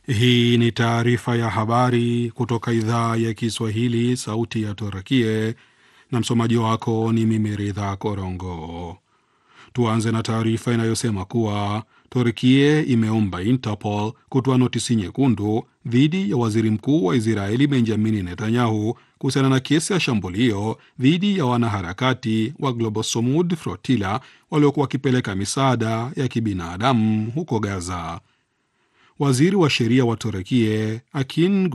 Hii ni taarifa ya habari kutoka idhaa ya Kiswahili, sauti ya Torakie, na msomaji wako ni mimi Ridha Korongo. Tuanze na taarifa inayosema kuwa Turkie imeomba Interpol kutoa notisi nyekundu dhidi ya waziri mkuu wa Israeli Benjamini Netanyahu kuhusiana na kesi ya shambulio dhidi ya wanaharakati wa Global Samud Flotilla waliokuwa wakipeleka misaada ya kibinadamu huko Gaza. Waziri wa sheria wa Turekie Akin